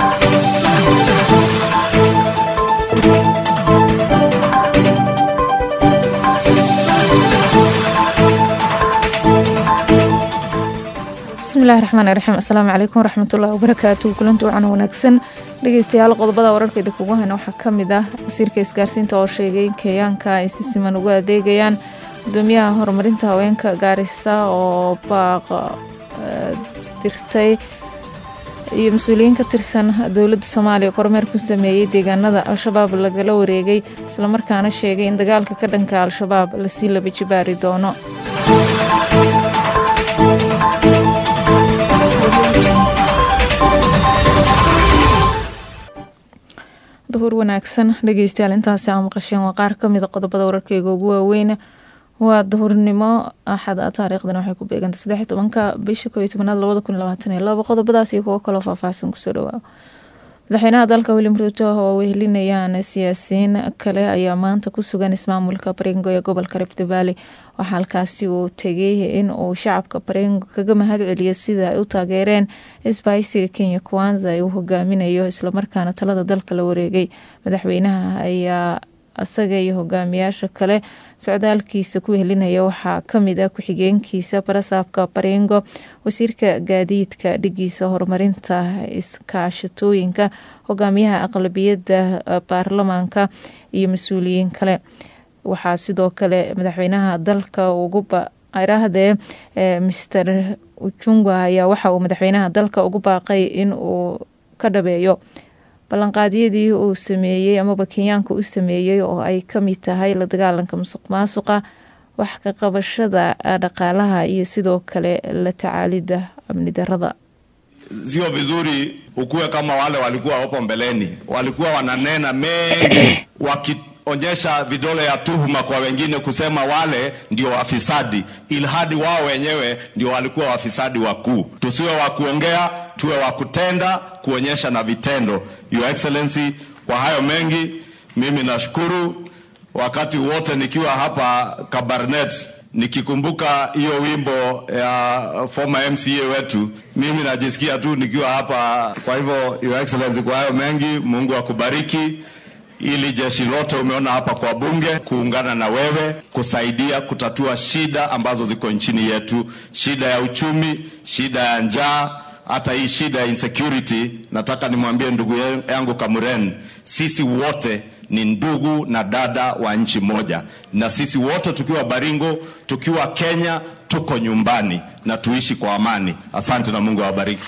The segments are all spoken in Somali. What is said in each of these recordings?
bismillahi raxmaan raxiim asalaamu calaykum waraxmatullahi wabarakaatu kulanti wacan wanaagsan dhegeystayaal qodobada wararkeeda kugu hayna waxaa kamid ah wasiirka isgaarsiinta oo sheegay in kenyaanka ay si siman ugu adeegayaan gudoomiyaha horumarinta haweenka gaarisa oo baaq dirtay iyo mas-uuliyiin ka tirsan dowladda soomaaliya kormeer ku sameeyey deegaanada al-shabaab lagala wareegay islamarkaana sheegay in dagaalka ka dhanka al-shabaab lasii laba jibaari doono duhur wanaagsan dhegeystayaal intaasi aa maqasheen waa qaar kamida qodobada wararkeyga ugu waaweyn waa duhurnimo axada taariikhdana waxay ku beegantay saddex tobanka bisha koo iyo tobanaad labada kun labaatan iyo labo qodobadaas iyo kuwo kaloo faahfaahsan kusoo dhawaa madaxweynaha dalka william ruuto oo wehelinayaan siyaasiyiin kale ayaa maanta ku sugan ismaamulka barengo ee gobolka rift valley waxaa halkaasi uu tegay in uu shacabka barengo kaga mahad celiya sida ay u taageereen isbahaysiga kenya kwanza ee uu hogaaminayo islamarkaana talada dalka la wareegay madaxweynaha ayaa isaga iyo hogaamiyaasha kale socdaalkiisa ku wehelinaya waxaa kamid ah ku-xigeenkiisa barasaabka barengo wasiirka gaadiidka dhigiisa horumarinta iskaashatooyinka hogaamiyaha aqlabiyadda baarlamaanka iyo mas-uuliyiin kale waxaa sidoo kale madaxweynaha dalka uguirahdee mister ujunga ayaa waxa uu madaxweynaha dalka ugu baaqay in uu ka dhabeeyo ballanqaadyadii uu sameeyey amaba kenyaanka u sameeyey oo ay kamid tahay la dagaalanka musuq maasuqa wax ka qabashada dhaqaalaha iyo sidoo kale la tacaalida amni darada sio vizuri ukuwe kama wale walikuwa hapo mbeleni walikuwa wananena mengi wakionyesha vidole ya tuhuma kwa wengine kusema wale ndio wafisadi ilhadi wao wenyewe ndio walikuwa wafisadi wakuu tusiwe wa kuongea tuwe wa kutenda kuonyesha na vitendo your excellency kwa hayo mengi mimi nashukuru wakati wote nikiwa hapa kabarnet nikikumbuka hiyo wimbo ya former mca wetu mimi najisikia tu nikiwa hapa kwa hivyo your excellency kwa hayo mengi mungu akubariki ili jeshi lote umeona hapa kwa bunge kuungana na wewe kusaidia kutatua shida ambazo ziko nchini yetu shida ya uchumi shida ya njaa hata hii shida ya insecurity nataka nimwambie ndugu yangu kamuren sisi wote ni ndugu na dada wa nchi moja na sisi wote tukiwa baringo tukiwa kenya tuko nyumbani na tuishi kwa amani asante na mungu awabariki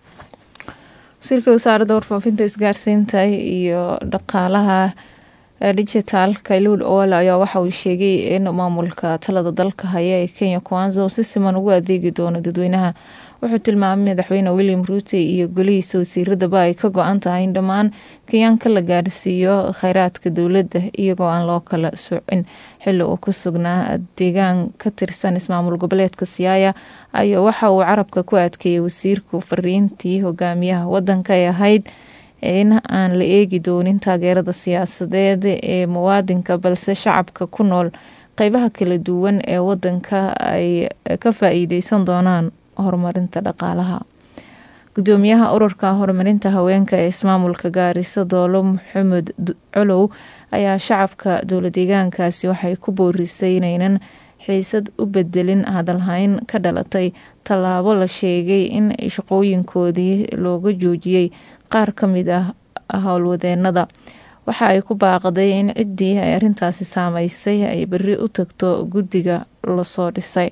wasiirka wasaaradda warfaafinta isgaarsiinta iyo dhaqaalaha digitaalka luul owala ayaa waxa uu sheegay in maamulka talada dalka haya ee kenya kwanza uu si siman ugu adeegi doono dadweynaha wuxuu tilmaamay madaxweyne william ruute iyo golihiisa wasiiradaba ay ka go-an tahay in dhammaan kenyaanka la gaarsiiyo kheyraadka dowladda iyagoo aan loo kala socin xili uu ku sugnaa deegaan ka tirsan ismaamul goboleedka siyaaya ayaa waxa uu carabka ku adkeeyay wasiirku fariintii hogaamiyaha wadanka ee ahayd in aan la eegi doonin taageerada siyaasadeed ee muwaadinka balse shacabka ku nool qeybaha kala duwan ee wadanka ay ka faa-iideysan doonaan horumarinta dhaqaalaha gudoomiyaha ururka horumarinta haweenka ee ismaamulka gaariso doolo maxamed colow ayaa shacabka dowla deegaankaasi waxay ku boorisay inaynan xiisad u bedelin hadalhayn ka dhalatay tallaabo la sheegay in shaqooyinkoodii looga joojiyey qaar ka mid ah howlwadeenada waxa ay ku baaqday in ciddii ay arrintaasi saameysay ay beri u tagto guddiga lasoo dhisay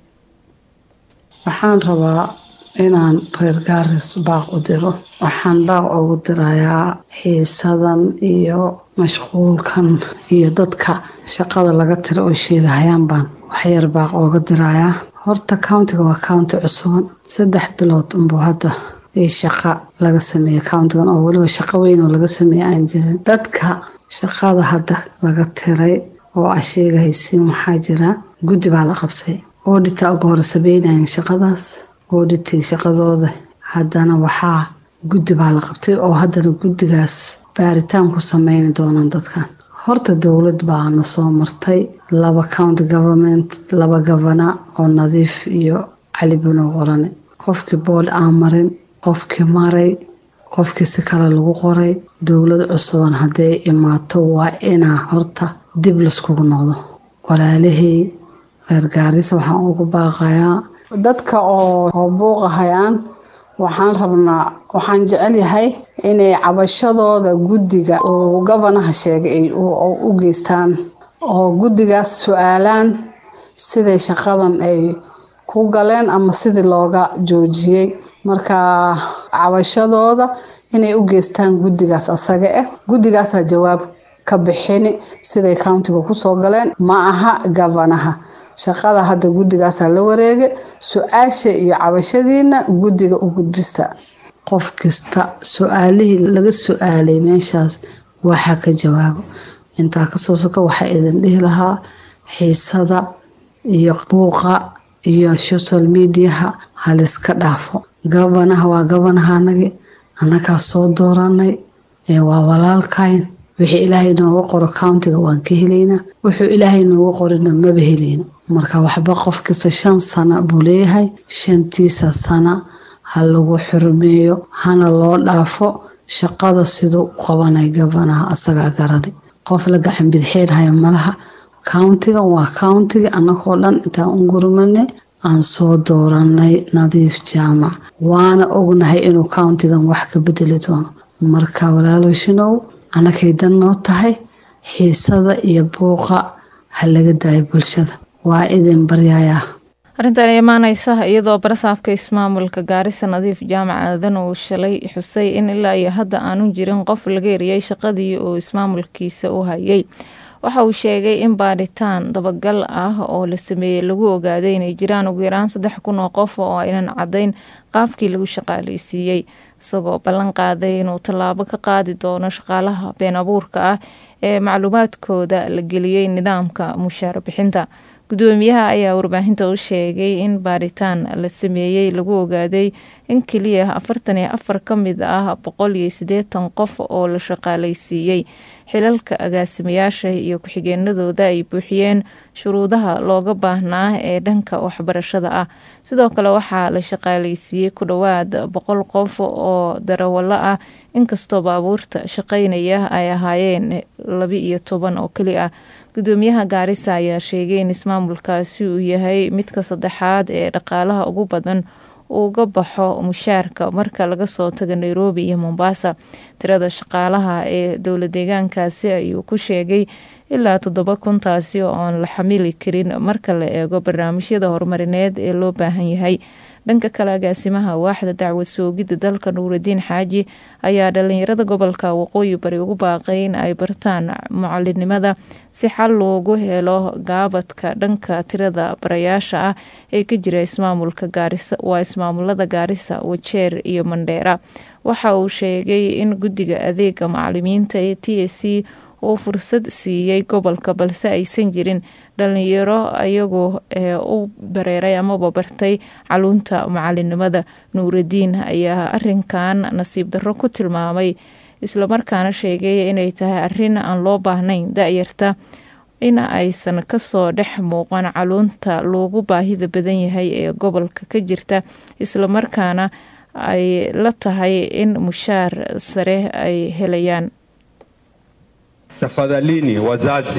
waxaan rabaa inaan reer gaaris baaq u diro waxaan baaq ugu dirayaa xiisadan iyo mashquulkan iyo dadka shaqada laga tira oo sheegahayaan baan waxyar baaq ooga dirayaa horta countiga waa county cusuban saddex bilood unbuu hadda i shaqa laga sameeyey countigan oo weliba shaqo weyn oo laga sameeyey aan jirin dadka shaqada hadda laga tiray oo a sheegahaysiin waxaa jira guddi baa la qabtay oodhita uga hore sameynayan shaqadaas oodhitig shaqadooda haddana waxaa guddi baa la qabtay oo haddana guddigaas baaritaan ku sameyni doonaan dadkan horta dowlad baa na soo martay laba county government laba gavana oo nadiif iyo cali bano qorane qofkii boodh aan marin qofkii maray qofkii si kale lagu qoray dowlad cusuban hadday imaato waa inaa horta dib laiskugu noqdo walaalihii reer gaarisa waxaan ugu baaqayaa dadka oo buuqahayaan waxaan rabnaa waxaan jecel yahay inay cabashadooda guddiga uu gabanaha sheegay ay u geystaan oo guddigaas su-aalaan siday shaqadan ay ku galeen ama sidii looga joojiyey marka cabashadooda inay u geystaan guddigaas asaga ah guddigaasaa jawaab ka bixini siday countiga kusoo galeen ma aha gabanaha shaqada hadda guddigaasaa la wareegay su-aasha iyo cabashadiina guddiga u gudbista qof kasta su-aalihii laga su-aalay meeshaas waxa ka jawaabo intaa kasoo soka waxaa idin dhihi lahaa xiisada iyo buuqa iyo social mediaha haliska dhaafo gabanaha waa gabanahanagi annagaa soo dooranay waa walaalkayn wixii ilaahay nooga qoro countiga waan ka helaynaa wuxuu ilaahay nooga qorina maba helayno marka waxba qof kasta shan sana buu leeyahay shantiisa sana ha lagu xurmeeyo hana loo dhaafo shaqada siduu u qabanay gabanaha asagaa garanay qof la gacan bidxeenhaya malaha countiga waa countiga annagoo dhan intaan u gurmanay aan soo dooranay nadiif jaamac waana ognahay inuu countigan wax ka bedeli doono marka walaaloshinow annakay dan noo tahay xiisada iyo buuqa ha laga daayo bulshada waa idin baryayaa arrintan imaaneysa iyadoo barasaafka ismaamulka gaarisa nadiif jaamac aadan uu shalay xusay in ilaa iyo hadda aanu jirin qof laga eriyey shaqadii uu ismaamulkiisa u hayay waxa uu sheegay in baadhitaan dabagal ah oo la sameeyey lagu ogaaday inay jiraan ugu yaraan saddex kun oo qof oo aynan caddayn qaafkii lagu shaqaaleysiiyey isagoo ballan qaaday inuu tallaabo ka qaadi doono shaqaalaha been abuurka ah ee macluumaadkooda la geliyey nidaamka mushaar bixinta gudoomiyaha ayaa warbaahinta u sheegay in baadhitaan la sameeyey lagu ogaaday in keliya afartan iyo afar ka mid ah boqol iyo siddeetan qof oo la shaqaaleysiiyey xilalka agaasimayaasha iyo ku-xigeenadooda ay buuxiyeen shuruudaha looga baahnaa ee dhanka waxbarashada ah sidoo kale waxaa la shaqaaleysiiyey ku dhowaad boqol qof oo darawalo ah inkastoo baabuurta shaqeynaya ay ahaayeen laba iyo toban oo keli ah gudoomiyaha gaarisa ayaa sheegay in ismaamulkaasi uu yahay midka saddexaad ee dhaqaalaha ugu badan uga baxo mushaarka marka laga soo tago nairobi iyo mombasa tirada shaqaalaha ee dowla deegaankaasi ayuu ku sheegay ilaa toddoba kuntaasi oo aan la xamili karin marka la eego barnaamijyada horumarineed ee loo baahan yahay dhanka kale agaasimaha waaxda dacwad soogidda dalka nuuradiin xaaji ayaa dhalinyarada gobolka waqooyi bari ugu baaqay in ay bartaan mucalinimada si xal loogu helo gaabadka dhanka tirada barayaasha ah ee ka jira ismaamulka gaarisa waa ismaamulada gaarisa wajeer iyo mandheera waxa uu sheegay in guddiga adeega macalimiinta ee t s c uu fursad siiyey gobolka balse aysan jirin dhalinyaro ayagu u bareeray amaba bartay caluunta macalinimada nuuradiin ayaa arinkan nasiib darro ku tilmaamay islamarkaana sheegay inay tahay arin aan loo baahnayn da-yarta in aysan kasoo dhex muuqan caluunta loogu baahida badan yahay ee gobolka ka jirta islamarkaana ay la tahay in mushaar sare ay helayaan Tafadhalini wazazi,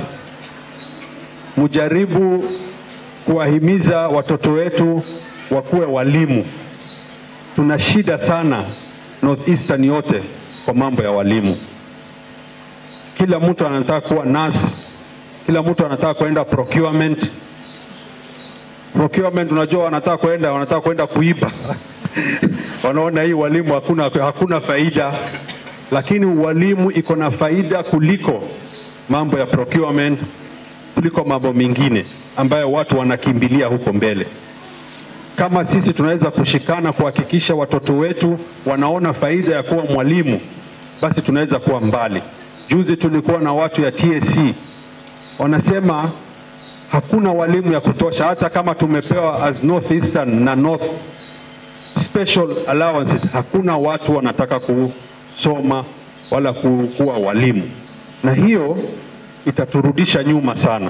mujaribu kuwahimiza watoto wetu wakuwe walimu. Tuna shida sana Northeastern yote kwa mambo ya walimu. Kila mtu anataka kuwa nurse, kila mtu anataka kwenda procurement. Procurement, unajua wanataka kwenda wanataka kwenda kuiba wanaona hii walimu hakuna, hakuna faida lakini ualimu iko na faida kuliko mambo ya procurement, kuliko mambo mengine ambayo watu wanakimbilia huko mbele. Kama sisi tunaweza kushikana kuhakikisha watoto wetu wanaona faida ya kuwa mwalimu, basi tunaweza kuwa mbali. Juzi tulikuwa na watu ya TSC wanasema hakuna walimu ya kutosha, hata kama tumepewa as Northeastern na North special allowances, hakuna watu wanataka ku soma wala kuwa walimu, na hiyo itaturudisha nyuma sana.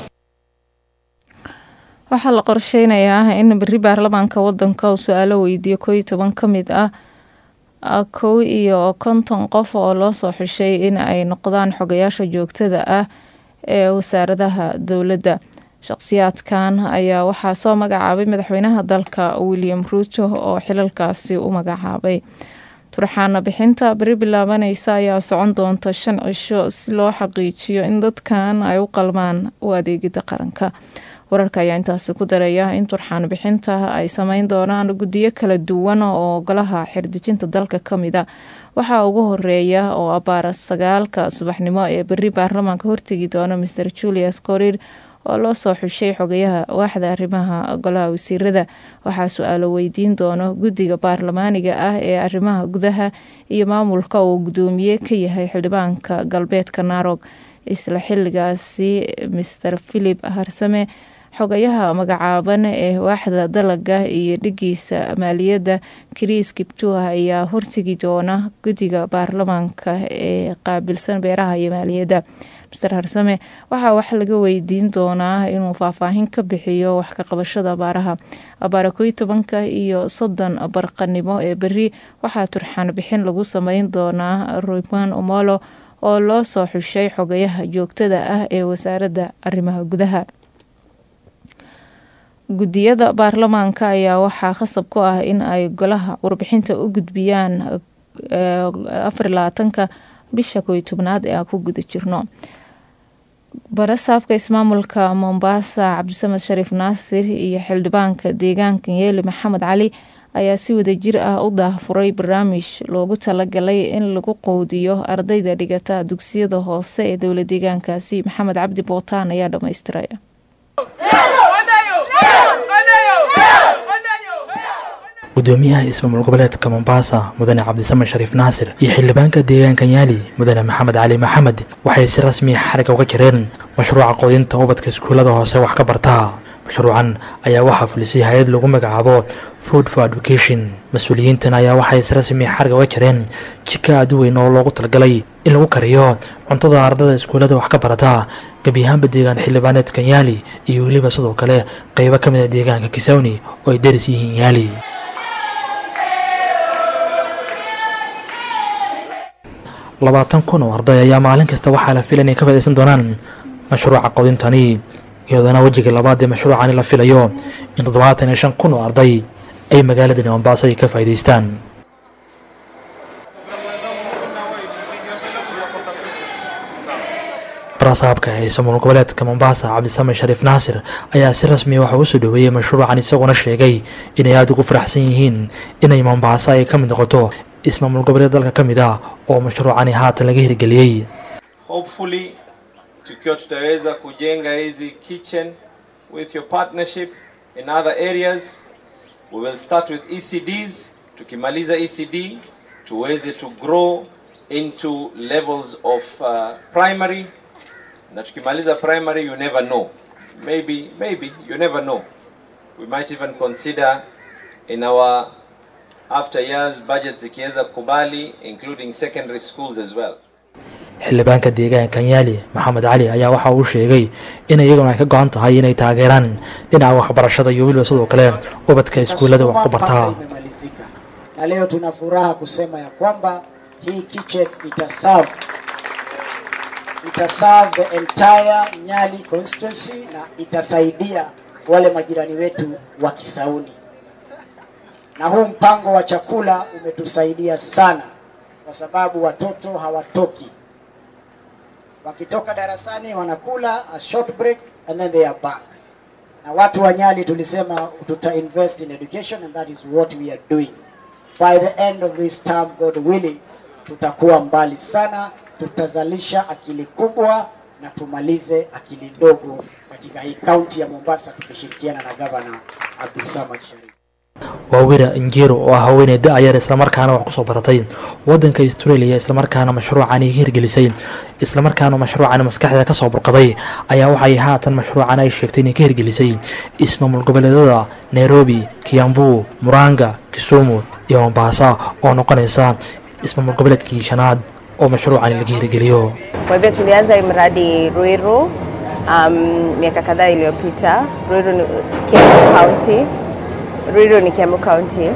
waxaa la qorsheynayaa in beri baarlamaanka wadanka uu su-aalo weydiiyo koo iyo toban ka mid ah kow iyo konton qof oo loo soo xushay in ay noqdaan xogayaasha joogtada ah ee wasaaradaha dowladda shaqsiyaadkan ayaa waxaa soo magacaabay madaxweynaha dalka william ruuto oo xilalkaasi u magacaabay turxaana bixinta beri bilaabaneysa ayaa socon doonta shan cisho si loo xaqiijiyo in dadkan ay u qalmaan u adeegida qaranka wararka ayaa intaasi ku daraya in turxaan bixinta ay sameyn doonaan guddiyo kala duwan oo golaha xirdejinta dalka kamida waxaa ugu horeeya oo abaara sagaalka subaxnimo ee beri baarlamaanka hortegi doona master julius corid oo loo soo xushay xogayaha waaxda arrimaha golaha wasiirada waxaa su-aalo weydiin doono guddiga baarlamaaniga ah ee arrimaha gudaha iyo maamulka uu gudoomiye ka yahay xildhibaanka galbeedka naarog isla xiligaasi master philip harsame xogayaha magacaaban ee waaxda dalaga iyo dhigiisa maaliyadda kris kiptua ayaa hortegi doona guddiga baarlamaanka ee qaabilsan beeraha iyo maaliyadda master harsame waxaa wax laga weydiin doonaa inuu faahfaahin ka bixiyo wax ka qabashada abaaraha abaara koy tobanka iyo soddon barqanimo ee beri waxaa turxaan bixin lagu sameyn doonaa royman omolo oo loo soo xushay xogayaha joogtada ah ee wasaaradda arrimaha gudaha guddiyada baarlamaanka ayaa waxaa khasab ku ah in ay golaha warbixinta u gudbiyaan afar labaatanka bisha koy tobnaad ee aan ku guda jirno barasaabka ismaamulka mombasa cabdisamed shariif naasir iyo xildhibaanka deegaanka yeeli maxamed cali ayaa si wadajir ah u daahfuray barnaamij loogu talagalay in lagu qowdiyo ardayda dhigata dugsiyada hoose ee dowla deegaankaasi maxamed cabdi bootaan ayaa dhammaystiraya gudoomiyaha ismaamul goboleedka mombasa mudane cabdisamed shariif naasir iyo xildhibaanka deegaanka yaali mudane maxamed cali maxamed waxay si rasmiya xariga uga jireen mashruuca qoodinta ubadka iskuullada hoose wax ka barta mashruucan ayaa waxaa fulisay hay-ad lagu magacaabo food for education mas-uuliyiintan ayaa waxay si rasmiya xariga uga jireen jika aad u weyn oo loogu talagalay in lagu kariyo cuntada ardada iskuullada wax ka barata gebi ahaanba deegaan xildhibaaneedka yaali iyo weliba sidoo kale qeybo ka mid a deegaanka kisawni oo ay deris yihiin yaali labaatan kun oo arday ayaa maalin kasta waxaa la fila inay ka fadaysan doonaan mashruuca qodintani iyadoona wejiga labaad ee mashruucani la filayo in toddobaatan iyo shan kun oo arday ay magaaladani mombaaso ay ka faa'idaystaan barasaabka ee ismaamul goboleedka mombasa cabdisamed shariif naasir ayaa si rasmiya waxa u soo dhoweeyey mashruucan isaguna sheegay inay aada ugu faraxsan yihiin inay mombaaso ay ka mid noqoto ismaamul goboleed dalka ka mid ah oo mashruucani haatan laga hirgeliyey hopefully tukiwa tutaweza kujenga hizi kitchen with your partnership in other areas we will start with ECDs tukimaliza ECD tuweze to grow into levels of uh, primary na tukimaliza primary you never know maybe maybe you never know we might even consider in our after years budget zikiweza kukubali including secondary schools as well xildhibaanka deegaanka yaali maxamed cali ayaa waxa uu sheegay in iyaguna ay ka go-an tahay inay taageeraan dhinaca waxbarashada iyo weliba sidoo kale ubadka iskuullada wax ku bartaa imemalizika na leo tuna furaha kusema ya kwamba hii kitchen itaserve itaserve the entire Nyali constituency na itasaidia wale majirani wetu wa Kisauni na huu mpango wa chakula umetusaidia sana kwa sababu watoto hawatoki wakitoka darasani wanakula a short break and then they are back na watu wa Nyali tulisema tuta invest in education and that is what we are doing by the end of this term God willing tutakuwa mbali sana tutazalisha akili kubwa na tumalize akili ndogo katika hii kaunti ya Mombasa tukishirikiana na gavana Abdul Samad Sharif waa wira injiro oo ah haweeney da-ayar islamarkaana wax kusoo baratay wadanka australia islamarkaana mashruucani hirgelisay islamarkaana mashruucani maskaxda kasoo burqaday ayaa waxay haatan mashruucan ay sheegtay inay ka hirgelisay ismaamul goboleedada nairobi kiambu muranga kisumu iyo mombasa oo noqonaysa ismaamul goboleedkii shanaad oo mashruucani laga hirgeliyo Kwa hivyo tulianza hii mradi Ruiru um, miaka kadhaa iliyopita. Ruiru ni Kiambu County. Ruiru ni Kiambu County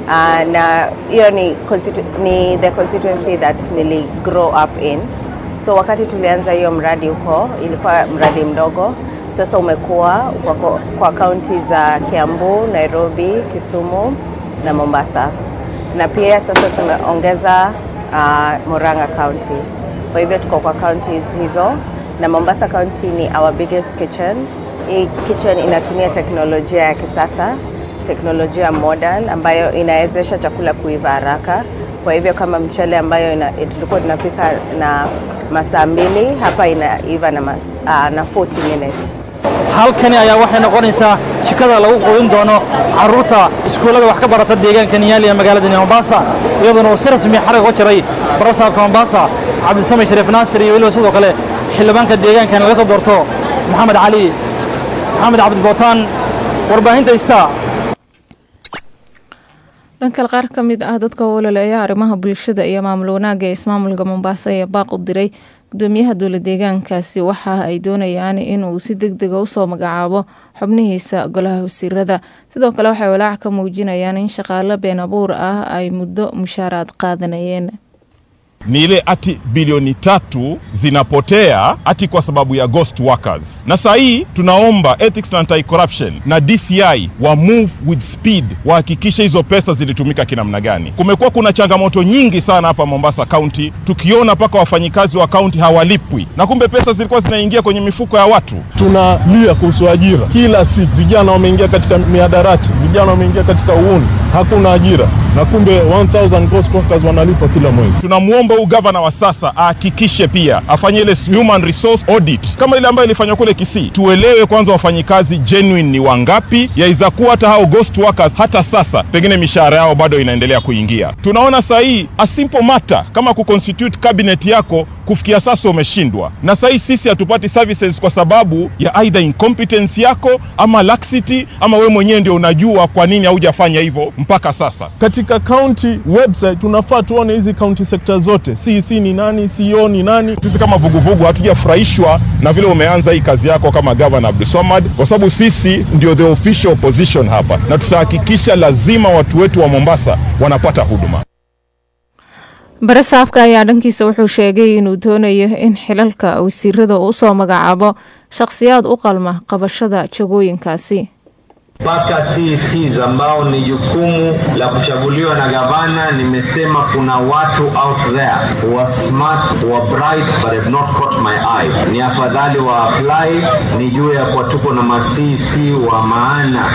uh, na hiyo ni, constitu- ni the constituency that nili grow up in so wakati tulianza hiyo mradi huko ilikuwa mradi mdogo sasa umekuwa kwa, kwa, kwa kaunti za kiambu nairobi kisumu na mombasa na pia sasa tumeongeza uh, Murang'a County. Kwa hivyo tuko kwa counties hizo na Mombasa County ni our biggest kitchen. Hii kitchen inatumia teknolojia ya kisasa, teknolojia modern ambayo inawezesha chakula kuiva haraka. Kwa hivyo kama mchele ambayo ina, tulikuwa tunapika na masaa mbili hapa inaiva na, mas, uh, na 40 minutes. halkani ayaa waxay noqonaysaa jikada lagu quudin doono caruurta iskuullada wax ka barata deegaanka niyaali ee magaalada mombasa iyadoona uu si rasmi xarig uga jiray barasaabka mombasa cabdisame shariif naasir iyo weliba sidoo kale xildhibaanka deegaankan laga soo doorto maxamed cali maxamed cabdibootaan warbaahinta istaa dhankale qaar ka mid ah dadka ololaya arrimaha bulshada iyo maamul wanaagga ee ismaamulka mombaaso ayaa baaq u diray gudoomiyaha dowla deegaankaasi waxa ay doonayaan inuu si deg dega usoo magacaabo xubnihiisa golaha wasiirada sidoo kale waxay walaac ka muujinayaan in shaqaalo been abuur ah ay muddo mushaaraad qaadanayeen ni ile ati bilioni tatu zinapotea ati kwa sababu ya ghost workers. Na saa hii tunaomba ethics na anti-corruption na DCI wa move with speed, wahakikishe hizo pesa zilitumika kinamna gani. Kumekuwa kuna changamoto nyingi sana hapa Mombasa County, tukiona mpaka wafanyikazi wa kaunti hawalipwi, na kumbe pesa zilikuwa zinaingia kwenye mifuko ya watu. tunalia kuhusu ajira kila siku. Vijana wameingia katika miadarati, vijana wameingia katika uuni, hakuna ajira, na kumbe 1000 ghost workers wanalipwa kila mwezi. Tunamwomba huu gavana wa sasa ahakikishe pia afanye ile human resource audit kama ile ambayo ilifanywa kule Kisii. Tuelewe kwanza wafanyikazi genuine ni wangapi, yaweza kuwa hata hao ghost workers hata sasa pengine mishahara yao bado inaendelea kuingia. Tunaona saa hii a simple matter kama kuconstitute cabinet yako kufikia sasa umeshindwa, na saa hii sisi hatupati services kwa sababu ya either incompetence yako ama laxity, ama we mwenyewe ndio unajua kwa nini haujafanya hivyo mpaka sasa. Katika county website tunafaa tuone hizi county sector zote, CEC ni nani, CEO ni nani. Sisi kama vuguvugu hatujafurahishwa na vile umeanza hii kazi yako kama gavana Abdulswamad, kwa sababu sisi ndio the official opposition hapa, na tutahakikisha lazima watu wetu wa Mombasa wanapata huduma. bare saafka ayaa dhankiisa wuxuu sheegay inuu doonayo in xilalka wasiirada uu usoo magacaabo shaqhsiyaad u qalma qabashada jagooyinkaasi mpaka CECs ambao ni jukumu la kuchaguliwa na gavana. Nimesema kuna watu out there who are smart, who are bright but have not caught my eye. Ni afadhali wa apply, nijue ya kuwa tuko na ma CEC wa maana.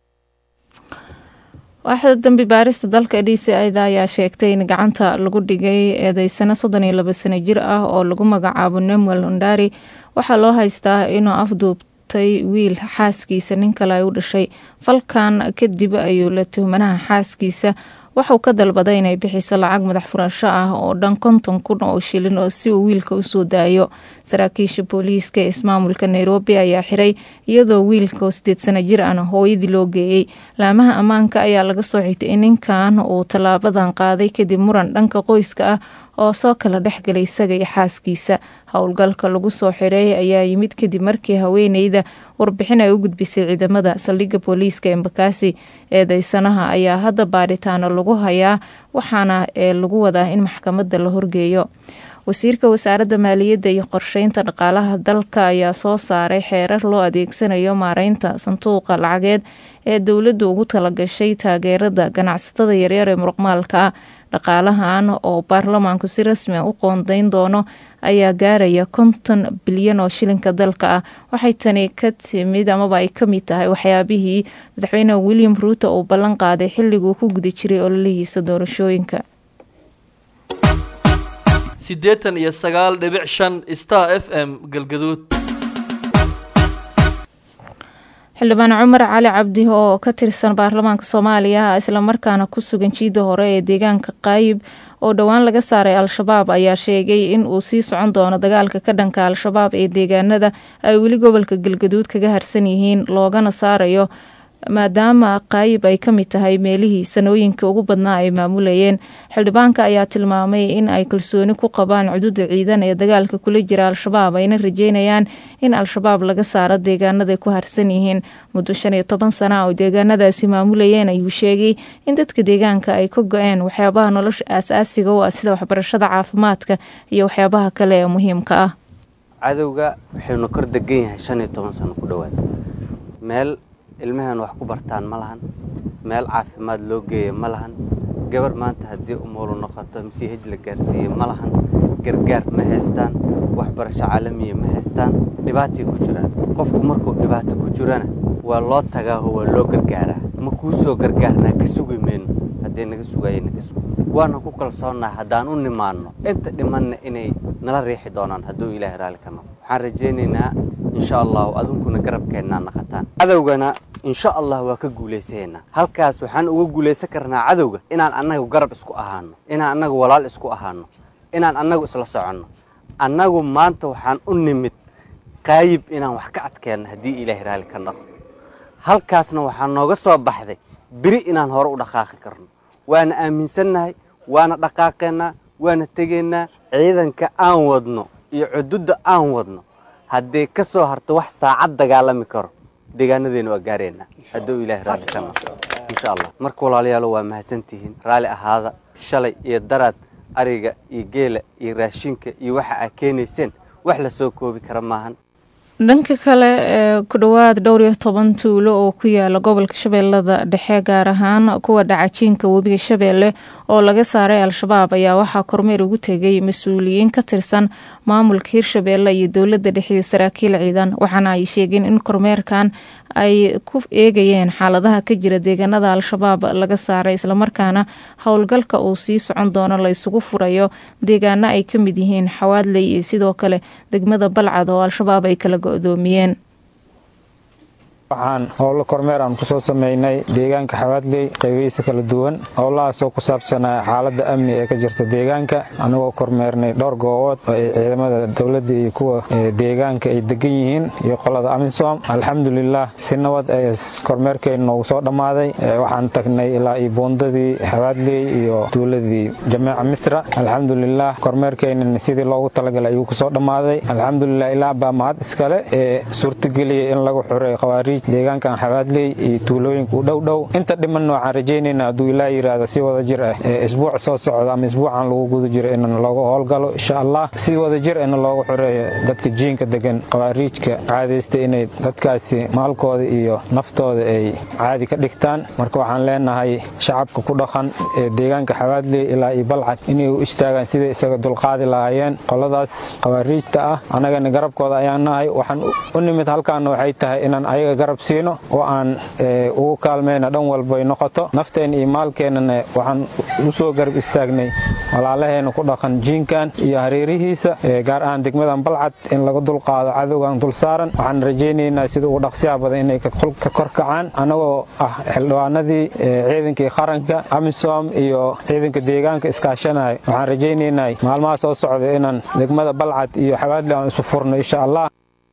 waaxda dambi baarista dalka d c ida ayaa sheegtay in gacanta lagu dhigay eedeysano soddon iyo laba sano jir ah oo lagu magacaabo nemuel ondari waxaa loo haystaa inuu afduubtay wiil xaaskiisa nin kale ay u dhashay falkan kadib ayuu la tuhmanaha xaaskiisa waxauu ka dalbaday inay bixiso lacag madax furasho ah oo dhan konton kun oo shilin oo si uu wiilka usoo daayo saraakiisha booliiska ee ismaamulka nairobi ayaa xiray iyadoo wiilka oo sideed sano jir ana hooyadii loo geeyey laamaha ammaanka ayaa laga soo xigtay in ninkan uu tallaabadan qaaday kadib muran dhanka qoyska ah oo soo kala dhexgalay isaga iyo xaaskiisa howlgalka lagu soo xireey ayaa yimid kadib markii haweeneyda warbixin ay u gudbisay ciidamada saldhigga booliiska embakasi eedeysanaha ayaa hadda baadhitaano lagu hayaa waxaana ee lagu wadaa in maxkamadda la horgeeyo wasiirka wasaaradda maaliyadda iyo qorsheynta dhaqaalaha dalka ayaa soo saaray xeerar loo adeegsanayo maareynta sanduuqa lacageed ee dowladdu ugu talagashay taageerada ganacsatada yaryar ee muruqmaalka ah dhaqaalahan oo baarlamaanku si rasmi a u qoondeyn doono ayaa gaaraya konton bilyan oo shilinka dalka ah waxay tani ka timid amaba ay ka mid tahay waxyaabihii madaxweyne william ruuto uu ballan qaaday xilliguu ku guda jiray ololihiisa doorashooyinka siddeetan iyo sagaal dhibic shan star f m galgaduud xildhibaan cumar cali cabdi oo ka tirsan baarlamaanka soomaaliya islamarkaana ku sugan jiida hore ee deegaanka qaayib oo dhowaan laga saaray al-shabaab ayaa sheegay in uu sii socon doono dagaalka ka dhanka al-shabaab ee deegaanada ay weli gobolka galgaduud kaga harsan yihiin loogana saarayo maadaama qaayib ay ka mid tahay meelihii sanooyinka ugu badnaa ay maamulayeen xildhibaanka ayaa tilmaamay in ay kalsooni ku qabaan cududa ciidan ee dagaalka kula jira al-shabaab ayna rajeynayaan in al-shabaab laga saaro deegaanaday ku harsan yihiin muddo shan iyo toban sana oo deegaanadaasi maamulayeen ayuu sheegay in dadka deegaanka ay ka go-een waxyaabaha nolosha aasaasiga u ah sida waxbarashada caafimaadka iyo waxyaabaha kale ee muhiimka ah cadowga waxaynu kor degan yahay shan iyo toban sano ku dhowaad meel ilmaheen wax ku bartaan ma lahan meel caafimaad loo geeya ma lahan gabar maanta haddii umuulu noqoto msih la gaarsiiye ma lahan gargaar ma haystaan waxbarasho caalamiya ma haystaan dhibaatay ku jiraan qofku markuu dhibaato ku jirana waa loo tagaaho waa loo gargaaraa ma kuu soo gargaarnaa ka sugi mayno haddee naga sugaaya naga sug waana ku kalsoonnaha haddaan u nimaanno inta dhimanna inay nala riixi doonaan hadduu ilaahay raalli ka noqo waxaan rajaynaynaa insha allahu adunkuna garabkeennaa naqataan cadowgana insha allah waa ka guulaysaynaa halkaas waxaan uga guulaysan karnaa cadowga inaan annagu garab isku ahaano inaan annagu walaal isku ahaano inaan annagu isla soconno annagu maanta waxaan u nimid qaayib inaan wax ka adkeenno haddii ilaahay raalli ka noqo halkaasna waxaa nooga soo baxday beri inaan hore u dhaqaaqi karno waana aaminsannahay waana dhaqaaqeennaa waana tegaynaa ciidanka aan wadno iyo cududda aan wadno haddii ka soo harto wax saacad dagaalami karo deegaanadeena waa gaaraynaa hadduu ilaahay raalli ka noqo insha allah marka walaalayaalo waa mahadsantihiin raalli ahaada shalay iyo daraad ariga iyo geela iyo raashinka iyo waxa aa keenayseen wax la soo koobi kara maahan dhanka kale ee ku dhowaad dhowr iyo toban tuulo oo ku yaala gobolka shabeellada dhexe gaar ahaan kuwa dhacajiinka webiga shabeelle oo laga saaray al-shabaab ayaa waxaa kormeer ugu tegay mas-uuliyiin ka tirsan maamulka hirshabeelle iyo dowladda dhexe iyo saraakiil ciidan waxaana ay sheegeen in kormeerkan ay ku eegayeen xaaladaha ka jira deegaanada al-shabaab laga saaray islamarkaana howlgalka uu sii socon doono la isugu furayo deegaano ay ka mid yihiin xawaadley iyo sidoo kale degmada balcad oo al-shabaab ay kala go-doomiyeen waxaan howlo kormeer aan kusoo sameynay deegaanka xawaadley qaybihiisa kala duwan howlahaasoo ku saabsanaa xaaladda amni ee ka jirta deegaanka anagoo kormeernay dhowr goobood oo ay ciidamada dowladda iyo kuwa deegaanka ay degan yihiin iyo qolada amisom alxamdulilah si nabad ay kormeerkeenna noogu soo dhammaaday waxaan tagnay ilaa iyo buundadii xawaadley iyo tuuladii jameeca misra alxamdulilah kormeerkeennan sidii loogu talagalay ayuu kusoo dhammaaday alxamdulilah ilaa baa mahad iskale ee suurtageliyay in lagu xureeyo khawaariij deegaankan xawaadley iyo tuulooyinka u dhow dhow inta dhimanna waxaan rajaynayna hadduu ilaa yidhaahdo si wada jir ah ee isbuuc soo socda ama isbuucan lagu guda jiro in looga howlgalo insha allah si wada jir ahna loogu xoreeyo dadka jiinka degan khawaariijka caadaysta inay dadkaasi maalkooda iyo naftooda ay caadi ka dhigtaan marka waxaan leenahay shacabka ku dhaqan ee deegaanka xawaadley ilaa iyo balcad inay u istaagaan siday isaga dulqaadi lahaayeen qoladaas khawaariijta ah annagana garabkooda ayaan nahay waxaan u nimid halkaana waxay tahay inaan ayaga garab siino oo aan ugu kaalmayna dhan walbay noqoto nafteen iyo maalkeennana waxaan u soo garab istaagnay walaalaheena ku dhaqan jiinkan iyo hareerihiisa gaar ahaan degmadan balcad in laga dulqaado cadowgan dul saaran waxaan rajaynaynaa sida ugu dhaqsiyaha badan inay ka korkacaan annagoo ah xildhibaanadii ciidankii qaranka amisom iyo ciidanka deegaanka iskaashanaya waxaan rajaynaynaa maalmaha soo socda inaan degmada balcad iyo xawaadli aan isu furno insha allah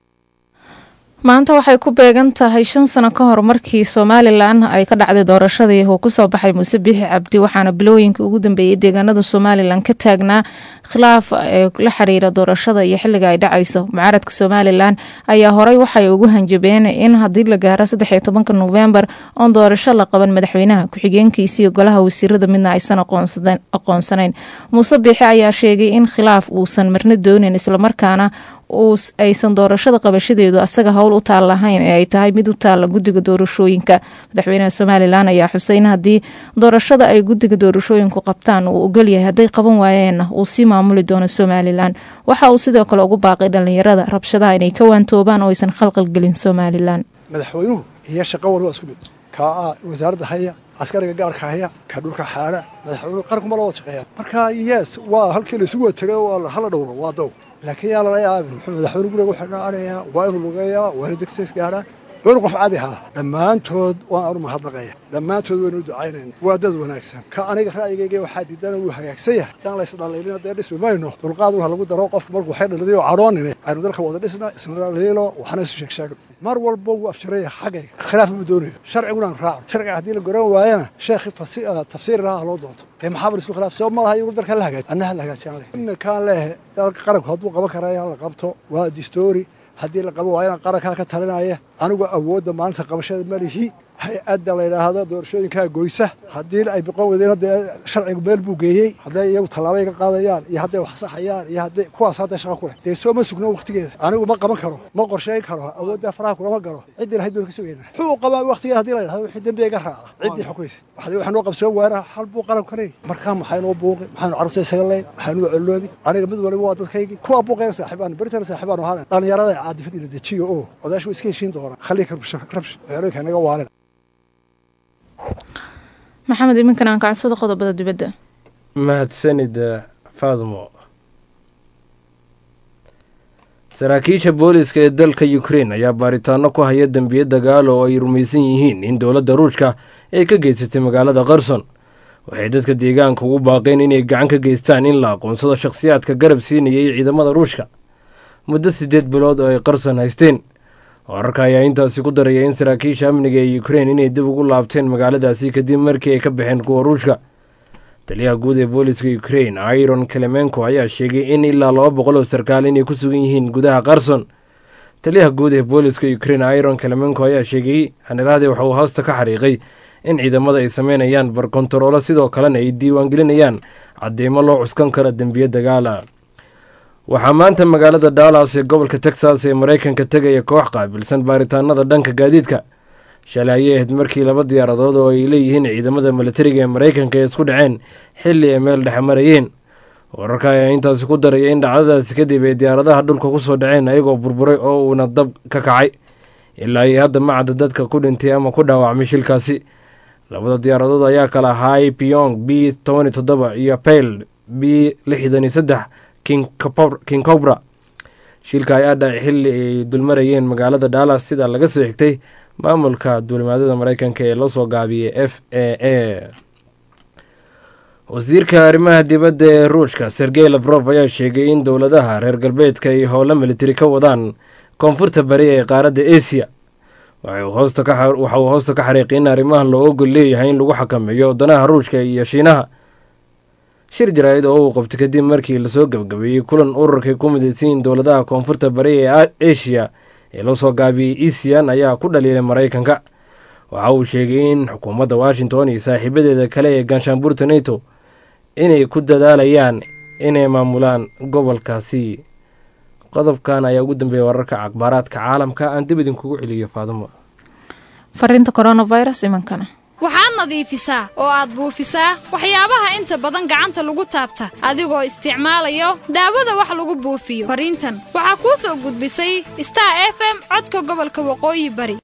maanta waxay ku beegan tahay shan sano ka hor markii somalilan ay ka dhacday doorashadii uu kusoo baxay muuse biixi cabdi waxaana bilooyinkii ugu dambeeyey deegaanada somalilan ka taagnaa khilaaf la xiriira doorashada iyo xiliga ay dhacayso mucaaradka somalilan ayaa horey waxay ugu hanjabeen in haddii la gaaro saddexiyo tobanka novembar oon doorasho la qaban madaxweynaha ku-xigeenkiisiiyo golaha wasiirada midna aysan aqoonsanayn muuse biixi ayaa sheegay in khilaaf uusan marna doonin islamarkaana aysan doorashada qabashadeedu asaga howl u taal lahayn ee ay tahay mid u taalla guddiga doorashooyinka madaxweynaha somalilan ayaa xuseyn haddii doorashada ay guddiga doorashooyinku qabtaan uu ogolyahay hadday qaban waayeenna uu sii maamuli doono somalilan waxa uu sidoo kale ugu baaqay dhallinyarada rabshadaha inay ka waantoobaan oo aysan khalqalgelin somalilan madaxweynuhu iyo shaqo walba isku mid kaa wasaaradda haya askariga gaarka haya ka dhulka xaala madaxweynuhu qaranku ma la wada shaqeeyaan marka yes waa halkii laysugu watagay waa hala dhowro waa dow laakiin yaa lala yaabin muxuu madaxweyne guriga wuxuu dhaanayaa waa inuu lugeeyaa waa inuu degsays gaadhaa waa inuu qof caadi ahaa dhammaantood waan anu mahadnaqaya dhammaantood waynu ducaynayna waa dad wanaagsan ka aniga ra'yigayga waxaa diidana wuu hagaagsan yahay haddaan la isdhaliilin dee dhismi mayno dulqaad waxa lagu daro qofku markuu waxay dhalidayoo cadhoonine aynu dalka wada dhisna isna dhaliilo waxna isu sheeg sheegno mar walba wuu afjaraya xaggayga khilaaf ma doonayo sharciguna aan raaco sharciga haddii la garan waayana sheekhi tafsiir laha loo doonto ee maxaa bar isku khilaaf soo ma laha iyagu dalka la hagaaji annaha la hagaajiyaan leh iminkaan leehe dalka qaranku hadduu qaban karaya la qabto waa distoori haddii la qabo waayana qarankaa ka talinaya anigu awoodda maalinta qabashada malihi hay-adda la yidhaahdo doorashooyinkaa goysa haddii ay biqon weydeen hadda sharcigu meel buu geeyey hadday iyagu tallaabay ka qaadayaan iyo hadday wax saxayaan iyo hadday kuwaas hadday shaqo ku leh dee soo ma sugno waqtigeeda anigu ma qaban karo ma qorsheyn karo awooddaa faraha kulama galo ciddii lahayd baynu ka sugaynaa muxuu qabaa waqtigeeda haddii la yidhahdo wixii dembiga iga raaca ciddii xukumaysa waxdii waxaa noo qabsoon waana hal buu qaranku ka leeyahy markaa maxaynoo buuqi maxaynu carruurta isaga leyn maxaynu coloobi aniga mid waliba waa dadkaygii kuwa buuqayna saaxiibaan beritana saaxiibaan ahaan dhallinyarada caadifadii la dejiyo oo odaashu iska heshiin doonaa khaliika rabsh magaalooyinka naga waalin maxamed iminkan aan kacsada qodobada dibadda mahadsanid faadmo saraakiisha booliiska ee dalka ukrein ayaa baaritaano ku haya dembiye dagaal oo ay rumaysan yihiin in dowladda ruushka ay ka geysatay magaalada qarson waxay dadka deegaanka ugu baaqeen inay gacan ka geystaan in la aqoonsado shakhsiyaadka garab siinayay ciidamada ruushka muddo siddeed bilood oo ay qarson haysteen wararka ayaa intaasi ku daraya in saraakiisha amniga ee ukrein inay dib ugu laabteen magaaladaasi kadib markii ay ka baxeen kuwa ruushka taliyaha guud ee booliska ukrein iron kelemenko ayaa sheegay in ilaa laba boqol oo sarkaal inay ku sugan yihiin gudaha qarson taliyaha guud ee booliska ukrein iron kelemenko ayaa sheegay haniraade waxa uu hoosta ka xariiqay in ciidamada ay sameynayaan barkontaroolo sidoo kalena ay diiwaangelinayaan cadeymo loo cuskan kara dembiye dagaala waxaa maanta magaalada dallas ee gobolka texas ee maraykanka tegaya koox qaabilsan baaritaanada dhanka gaadiidka shalay ayay ahayd markii laba diyaaradood oo ay leeyihiin ciidamada milatariga ee maraykanka ay isku dhaceen xilli ay meel dhexe marayeen wararka ayaa intaasi ku daraya in dhacdadaasi kadib ay diyaaradaha dhulka ku soo dhaceen ayagoo burburay oo uuna dab ka kacay ilaa iyo hadda macadda dadka ku dhintay ama ku dhaawacmay shilkaasi labada diyaaradood ayaa kala ahaay pyong b tobani toddoba iyo payl b lixdan iyo saddex king cobra shilka ayaa dhacay xilli ay dulmarayeen magaalada dallas sida laga soo xigtay maamulka duulimaadada maraykanka ee loo soo gaabiyey f a a wasiirka arrimaha dibadda ee ruushka sergey lafrof ayaa sheegay in dowladaha reer galbeedka ay howlo militari ka wadaan koonfurta bari ee qaaradda asia waxa uu hoosta ka xariiqay in arrimahan loo ogol leeyahay in lagu xakameeyo wadanaha ruushka iyo shiinaha shir jaraa'id oo uu qabtay kadib markii lasoo gebgabeeyey kulan ururkay ku midaysayiin dowladaha koonfurta bari ee asia ee loo soo gaabiyey esian ayaa ku dhaliilay maraykanka waxa uu sheegay in xukuumadda washington iyo saaxiibadeeda kale ee ganshaanbuurta nato inay ku dadaalayaan inay maamulaan gobolkaasi qodobkan ayaa ugu dambeeya wararka akhbaaraadka caalamka aan dib idinkugu celiyo faadimo fariinta coronavirus imankana waxaad nadiifisaa oo aad buufisaa waxyaabaha inta badan gacanta lagu taabta adigoo isticmaalayo daawada wax lagu buufiyo fariintan waxaa kuu soo gudbisay star f m codka gobolka waqooyi bari